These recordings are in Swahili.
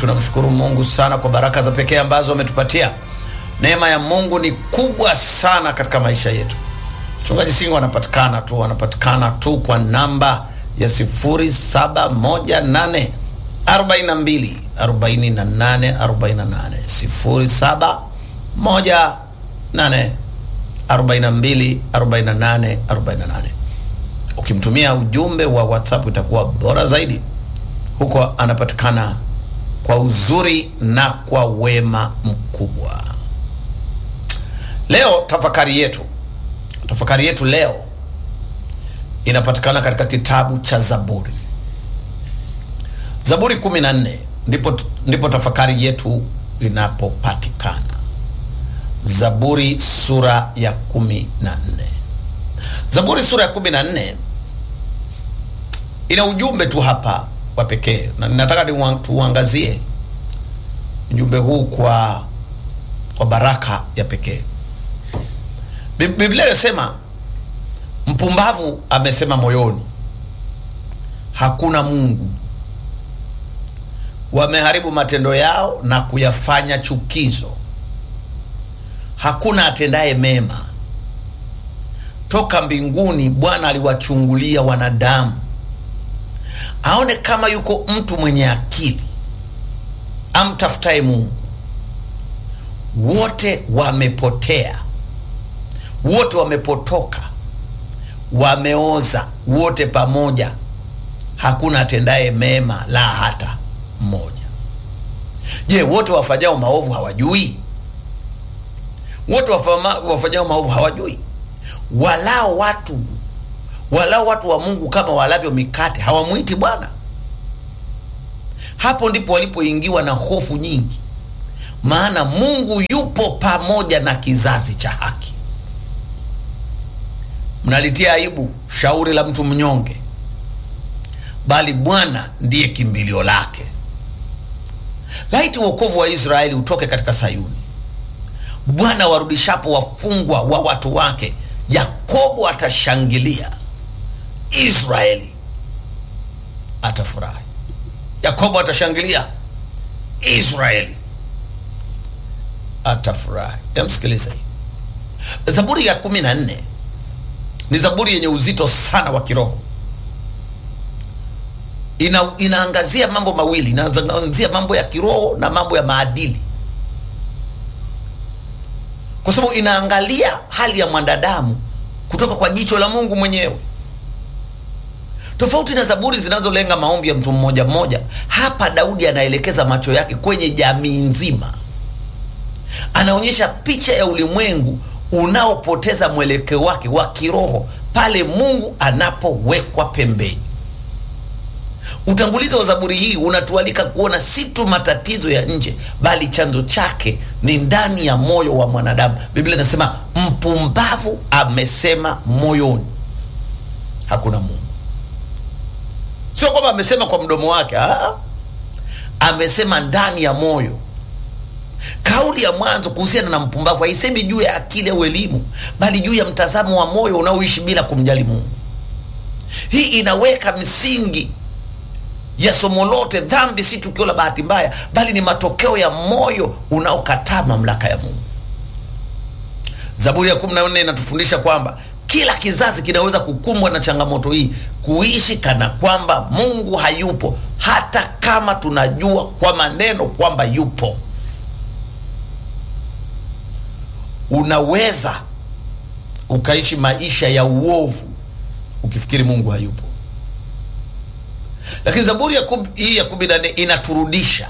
tunamshukuru Mungu sana kwa baraka za pekee ambazo ametupatia. Neema ya Mungu ni kubwa sana katika maisha yetu. Mchungaji Singo anapatikana tu, anapatikana tu kwa namba ya 0718 42 48 48 0718 42 48 48. Ukimtumia ujumbe wa WhatsApp itakuwa bora zaidi. Huko anapatikana kwa uzuri na kwa wema mkubwa. Leo tafakari yetu, tafakari yetu leo inapatikana katika kitabu cha Zaburi, Zaburi 14 ndipo, ndipo tafakari yetu inapopatikana. Zaburi sura ya kumi na nne. Zaburi sura ya kumi na nne ina ujumbe tu hapa wa pekee, na ninataka tuuangazie ujumbe huu kwa kwa baraka ya pekee. Biblia inasema mpumbavu amesema moyoni, hakuna Mungu. Wameharibu matendo yao na kuyafanya chukizo hakuna atendaye mema. Toka mbinguni Bwana aliwachungulia wanadamu, aone kama yuko mtu mwenye akili amtafutaye Mungu. Wote wamepotea, wote wamepotoka, wameoza wote pamoja, hakuna atendaye mema, la hata mmoja. Je, wote wafanyao maovu hawajui? wote wafanyao maovu hawajui? Walao watu walao watu wa Mungu kama walavyo mikate hawamwiti Bwana. Hapo ndipo walipoingiwa na hofu nyingi, maana Mungu yupo pamoja na kizazi cha haki. Mnalitia aibu shauri la mtu mnyonge, bali Bwana ndiye kimbilio lake. Laiti wokovu wa Israeli utoke katika Sayuni. Bwana warudishapo wafungwa wa watu wake, Yakobo atashangilia, Israeli atafurahi. Yakobo atashangilia, Israeli atafurahi. Emsikiliza hii Zaburi ya kumi na nne ni zaburi yenye uzito sana wa kiroho. Ina, inaangazia mambo mawili, inaangazia mambo ya kiroho na mambo ya maadili kwa sababu inaangalia hali ya mwanadamu kutoka kwa jicho la Mungu mwenyewe, tofauti na zaburi zinazolenga maombi ya mtu mmoja mmoja. Hapa Daudi anaelekeza macho yake kwenye jamii nzima, anaonyesha picha ya ulimwengu unaopoteza mwelekeo wake wa kiroho pale Mungu anapowekwa pembeni. Utangulizi wa zaburi hii unatualika kuona si tu matatizo ya nje, bali chanzo chake ni ndani ya moyo wa mwanadamu. Biblia inasema mpumbavu amesema moyoni, hakuna Mungu. Sio kwamba amesema kwa mdomo wake, aa, amesema ndani ya moyo. Kauli ya mwanzo kuhusiana na mpumbavu haisemi juu ya akili au elimu, bali juu ya mtazamo wa moyo unaoishi bila kumjali Mungu. Hii inaweka msingi ya somo lote. Dhambi si tukio la bahati mbaya, bali ni matokeo ya moyo unaokataa mamlaka ya Mungu. Zaburi ya kumi na nne inatufundisha kwamba kila kizazi kinaweza kukumbwa na changamoto hii, kuishi kana kwamba Mungu hayupo, hata kama tunajua kwa maneno kwamba yupo. Unaweza ukaishi maisha ya uovu ukifikiri Mungu hayupo. Lakini zaburi hii ya kumi na nne inaturudisha.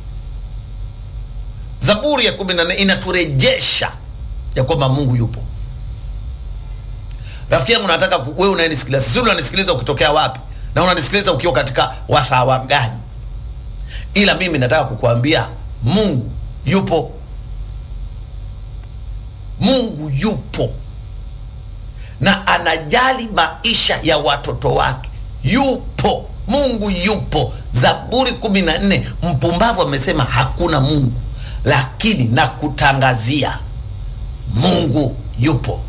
Zaburi ya kumi na nne inaturejesha ya kwamba Mungu yupo. Rafiki yangu, nataka wewe unanisikiliza, sisi unanisikiliza ukitokea wapi na unanisikiliza ukiwa katika wasawa gani, ila mimi nataka kukuambia Mungu yupo. Mungu yupo na anajali maisha ya watoto wake. Yupo Mungu yupo. Zaburi kumi na nne, mpumbavu amesema hakuna Mungu, lakini nakutangazia Mungu yupo.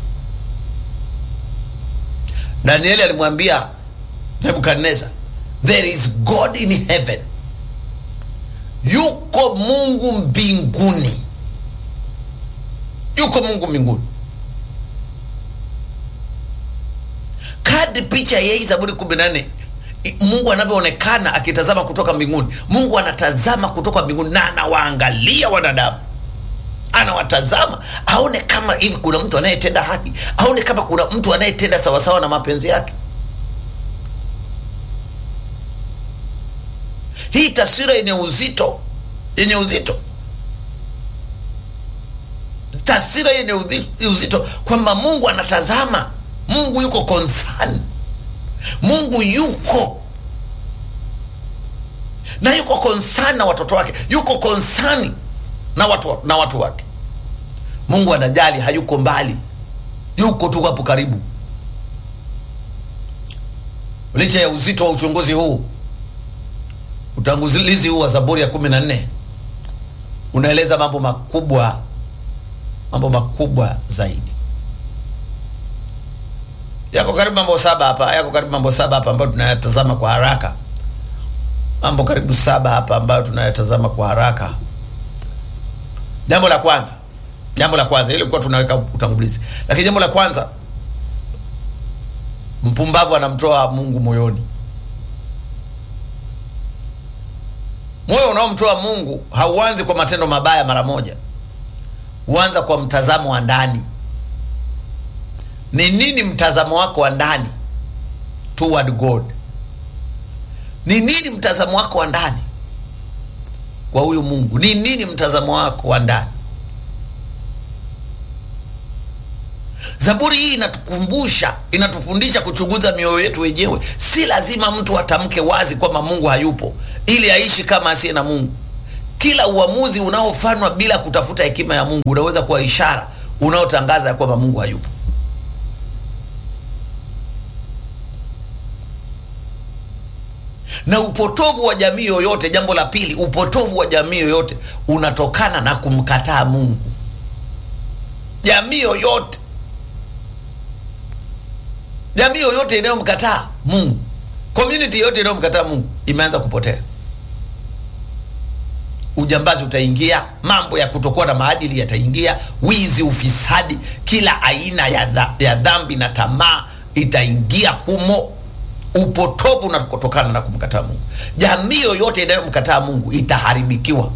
Danieli alimwambia Nebukadneza, there is God in heaven yuko mungu mbinguni yuko mungu mbinguni kadri picha ya hii zaburi kumi na nne mungu anavyoonekana akitazama kutoka mbinguni mungu anatazama kutoka mbinguni na anawaangalia wanadamu anawatazama aone kama hivi kuna mtu anayetenda haki aone kama kuna mtu anayetenda sawasawa na mapenzi yake hii taswira yenye uzito yenye uzito taswira yenye uzi- uzito kwamba mungu anatazama mungu yuko concern mungu yuko na yuko concern na watoto wake yuko concern na watu, na watu wake mungu anajali hayuko mbali yuko tu hapo karibu licha ya uzito wa uchunguzi huu utangulizi huu wa zaburi ya kumi na nne unaeleza mambo makubwa mambo makubwa zaidi yako karibu mambo saba hapa yako karibu mambo saba hapa ambayo tunayatazama kwa haraka mambo karibu saba hapa ambayo tunayatazama kwa haraka jambo la kwanza jambo la kwanza ile kuwa tunaweka utangulizi lakini jambo la kwanza mpumbavu anamtoa mungu moyoni moyo unaomtoa mungu hauanzi kwa matendo mabaya mara moja huanza kwa mtazamo wa ndani ni nini mtazamo wako wa ndani toward god ni nini mtazamo wako wa ndani kwa huyu mungu ni nini mtazamo wako wa ndani zaburi hii inatukumbusha inatufundisha kuchunguza mioyo yetu wenyewe si lazima mtu atamke wazi kwamba mungu hayupo ili aishi kama asiye na mungu kila uamuzi unaofanywa bila kutafuta hekima ya mungu unaweza kuwa ishara unaotangaza ya kwamba mungu hayupo na upotovu wa jamii yoyote jambo la pili upotovu wa jamii yoyote unatokana na kumkataa mungu jamii yoyote jamii yoyote inayomkataa mungu community yoyote inayomkataa mungu imeanza kupotea ujambazi utaingia mambo ya kutokuwa na maadili yataingia wizi ufisadi kila aina ya, dha, ya dhambi na tamaa itaingia humo upotovu unatokana na kumkataa mungu jamii yoyote inayomkataa mungu itaharibikiwa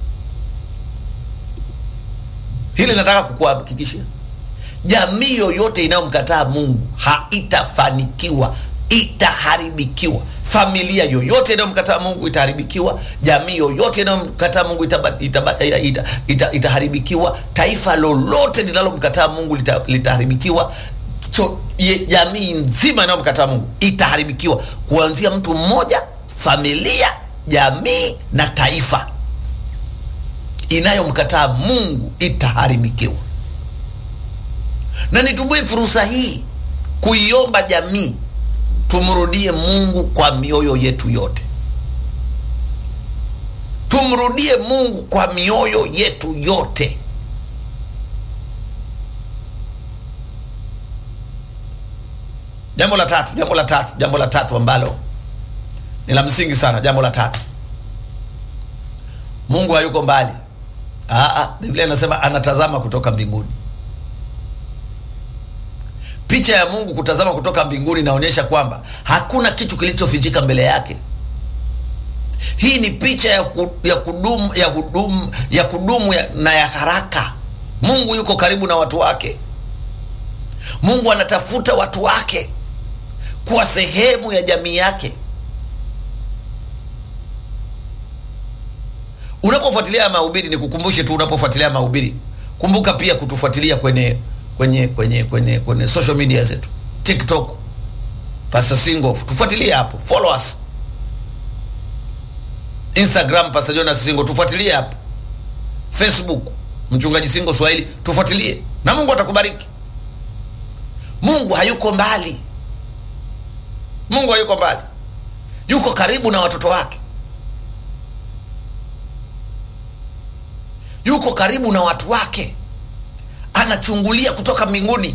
hili nataka kukuhakikishia jamii yoyote inayomkataa mungu haitafanikiwa itaharibikiwa familia yoyote inayomkataa mungu itaharibikiwa jamii yoyote inayomkataa mungu itaba, itaba, ita, ita, ita, itaharibikiwa taifa lolote linalomkataa mungu lita, litaharibikiwa cho, ye, jamii nzima inayomkataa mungu itaharibikiwa kuanzia mtu mmoja familia jamii na taifa inayomkataa mungu itaharibikiwa na nitumie fursa hii kuiomba jamii tumrudie mungu kwa mioyo yetu yote tumrudie mungu kwa mioyo yetu yote jambo la tatu jambo la tatu jambo la tatu ambalo ni la msingi sana jambo la tatu mungu hayuko mbali Aa, biblia inasema anatazama kutoka mbinguni picha ya mungu kutazama kutoka mbinguni inaonyesha kwamba hakuna kitu kilichofichika mbele yake hii ni picha ya, ku, ya kudumu ya kudumu ya kudumu ya, na ya haraka mungu yuko karibu na watu wake mungu anatafuta watu wake kuwa sehemu ya jamii yake unapofuatilia mahubiri ni kukumbushe tu unapofuatilia mahubiri kumbuka pia kutufuatilia kwenye kwenye kwenye kwenye kwenye social media zetu tiktok pastor singo tufuatilie hapo follow us instagram pastor jonas singo tufuatilie hapo facebook mchungaji singo swahili tufuatilie na mungu atakubariki mungu hayuko mbali mungu hayuko mbali yuko karibu na watoto wake yuko karibu na watu wake anachungulia kutoka mbinguni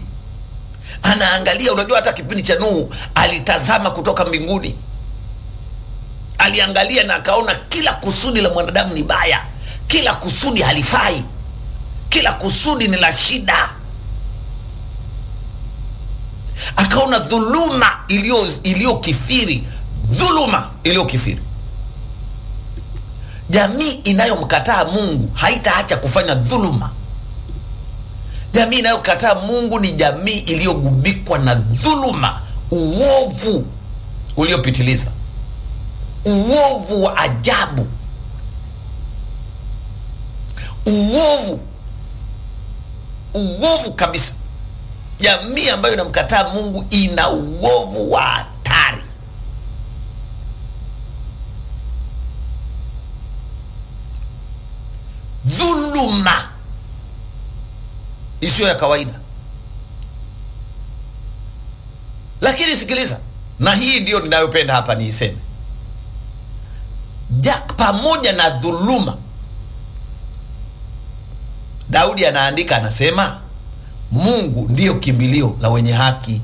anaangalia unajua hata kipindi cha nuhu alitazama kutoka mbinguni aliangalia na akaona kila kusudi la mwanadamu ni baya kila kusudi halifai kila kusudi ni la shida akaona dhuluma iliyokithiri dhuluma iliyokithiri jamii inayomkataa mungu haitaacha kufanya dhuluma jamii inayokataa mungu ni jamii iliyogubikwa na dhuluma uovu uliopitiliza uovu wa ajabu uovu uovu kabisa jamii ambayo inamkataa mungu ina uovu wa hatari dhuluma isiyo ya kawaida lakini sikiliza na hii ndiyo ninayopenda hapa niiseme ja pamoja na dhuluma daudi anaandika anasema mungu ndiyo kimbilio la wenye haki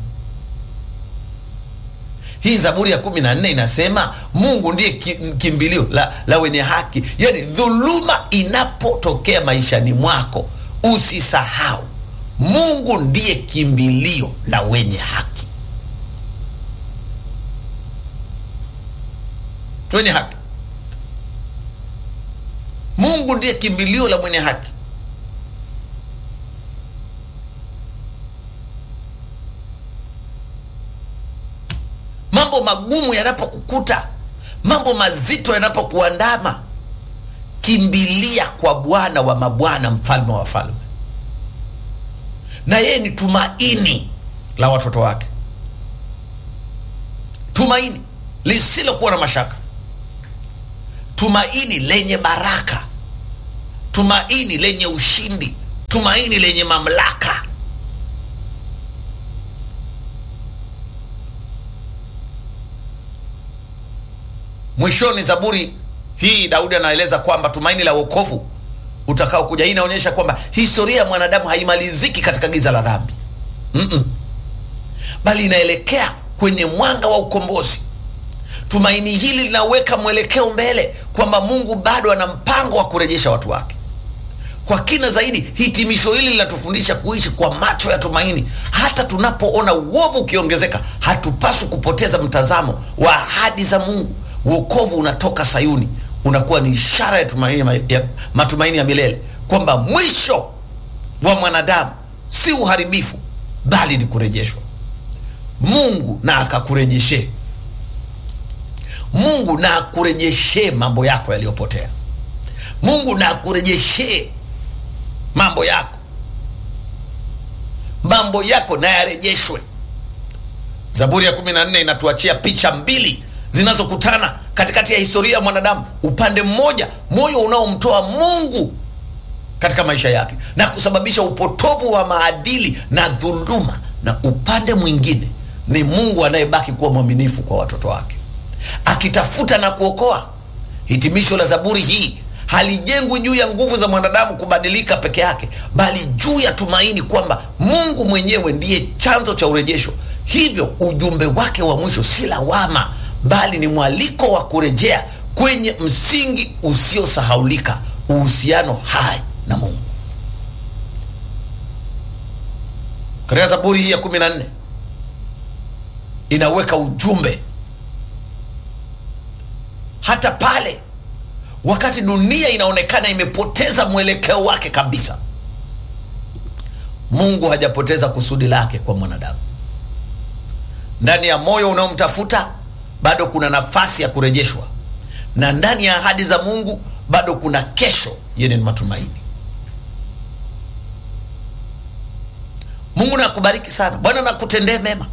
hii zaburi ya kumi na nne inasema mungu ndiye kimbilio la, la wenye haki yaani dhuluma inapotokea maishani mwako usisahau mungu ndiye kimbilio la wenye haki wenye haki mungu ndiye kimbilio la mwenye haki mambo magumu yanapokukuta mambo mazito yanapokuandama kimbilia kwa bwana wa mabwana mfalme wa wafalme na yeye ni tumaini la watoto wake tumaini lisilokuwa na mashaka tumaini lenye baraka tumaini lenye ushindi tumaini lenye mamlaka mwishoni zaburi hii daudi anaeleza kwamba tumaini la wokovu utakao kuja hii inaonyesha kwamba historia ya mwanadamu haimaliziki katika giza la dhambi Mm-mm. bali inaelekea kwenye mwanga wa ukombozi tumaini hili linaweka mwelekeo mbele kwamba mungu bado ana mpango wa kurejesha watu wake kwa kina zaidi hitimisho hili linatufundisha kuishi kwa macho ya tumaini hata tunapoona uovu ukiongezeka hatupaswi kupoteza mtazamo wa ahadi za mungu uokovu unatoka sayuni unakuwa ni ishara ya, tumaini, ya matumaini ya milele kwamba mwisho wa mwanadamu si uharibifu bali ni kurejeshwa mungu na akakurejeshee mungu na akurejeshee mambo yako yaliyopotea mungu na akurejeshee mambo yako mambo yako na yarejeshwe zaburi ya kumi na nne inatuachia picha mbili zinazokutana katikati ya historia ya mwanadamu upande mmoja moyo unaomtoa mungu katika maisha yake na kusababisha upotovu wa maadili na dhuluma na upande mwingine ni mungu anayebaki kuwa mwaminifu kwa watoto wake akitafuta na kuokoa hitimisho la zaburi hii halijengwi juu ya nguvu za mwanadamu kubadilika peke yake bali juu ya tumaini kwamba mungu mwenyewe ndiye chanzo cha urejesho hivyo ujumbe wake wa mwisho si lawama bali ni mwaliko wa kurejea kwenye msingi usiosahaulika uhusiano hai na mungu katika zaburi hii ya kumi na nne inaweka ujumbe hata pale wakati dunia inaonekana imepoteza mwelekeo wake kabisa mungu hajapoteza kusudi lake kwa mwanadamu ndani ya moyo unaomtafuta bado kuna nafasi ya kurejeshwa na ndani ya ahadi za mungu bado kuna kesho yenye matumaini mungu na akubariki sana bwana na akutendee mema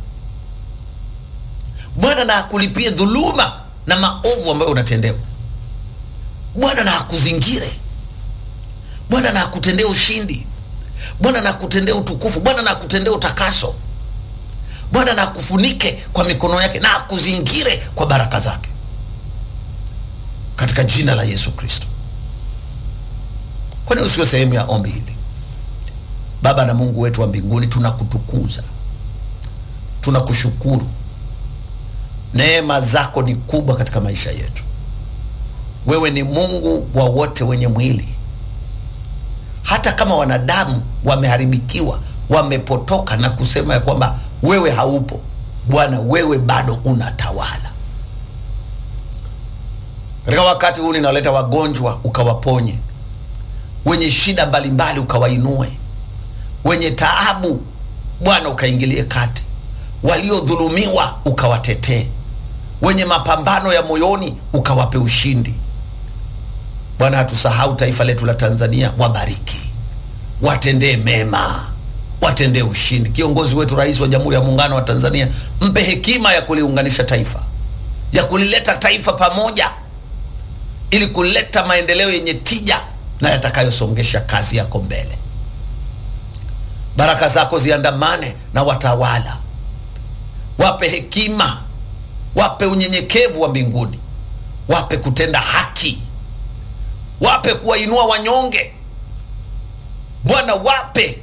bwana na akulipie dhuluma na maovu ambayo unatendewa bwana na akuzingire bwana na akutendee ushindi bwana na akutendee utukufu bwana na akutendee utakaso bwana na akufunike kwa mikono yake na akuzingire kwa baraka zake katika jina la yesu kristo kwani usiwe sehemu ya ombi hili baba na mungu wetu wa mbinguni tunakutukuza tunakushukuru neema zako ni kubwa katika maisha yetu wewe ni Mungu wa wote wenye mwili. Hata kama wanadamu wameharibikiwa, wamepotoka na kusema ya kwamba wewe haupo, Bwana, wewe bado unatawala. Katika wakati huu ninaleta wagonjwa ukawaponye, wenye shida mbalimbali ukawainue, wenye taabu Bwana ukaingilie kati, waliodhulumiwa ukawatetee, wenye mapambano ya moyoni ukawape ushindi. Bwana, hatusahau taifa letu la Tanzania, wabariki, watendee mema, watendee ushindi. Kiongozi wetu, Rais wa Jamhuri ya Muungano wa Tanzania, mpe hekima ya kuliunganisha taifa, ya kulileta taifa pamoja, ili kuleta maendeleo yenye tija na yatakayosongesha kazi yako mbele. Baraka zako ziandamane na watawala, wape hekima, wape unyenyekevu wa mbinguni, wape kutenda haki, wape kuwainua wanyonge. Bwana, wape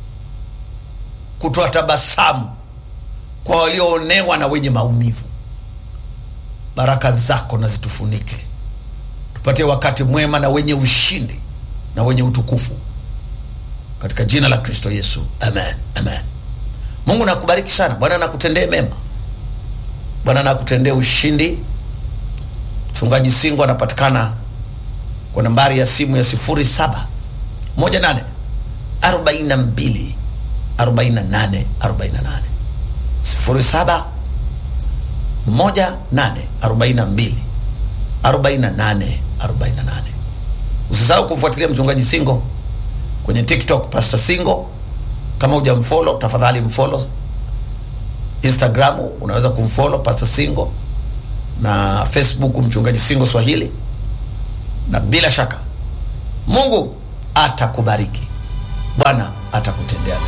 kutoa tabasamu kwa walioonewa na wenye maumivu. Baraka zako na zitufunike, tupatie wakati mwema na wenye ushindi na wenye utukufu katika jina la Kristo Yesu, amen, amen. Mungu nakubariki sana. Bwana nakutendee mema, Bwana nakutendee ushindi. Mchungaji Singo anapatikana kwa nambari ya simu ya sifuri saba moja nane arobaini na mbili arobaini na nane arobaini na nane sifuri saba moja nane arobaini na mbili arobaini na nane arobaini na nane. Usisahau kumfuatilia mchungaji Singo kwenye TikTok Pastor Singo. Kama hujamfollow tafadhali mfollow. Instagram unaweza kumfollow Pastor Singo na Facebook mchungaji Singo Swahili, na bila shaka Mungu atakubariki, Bwana atakutendea mema.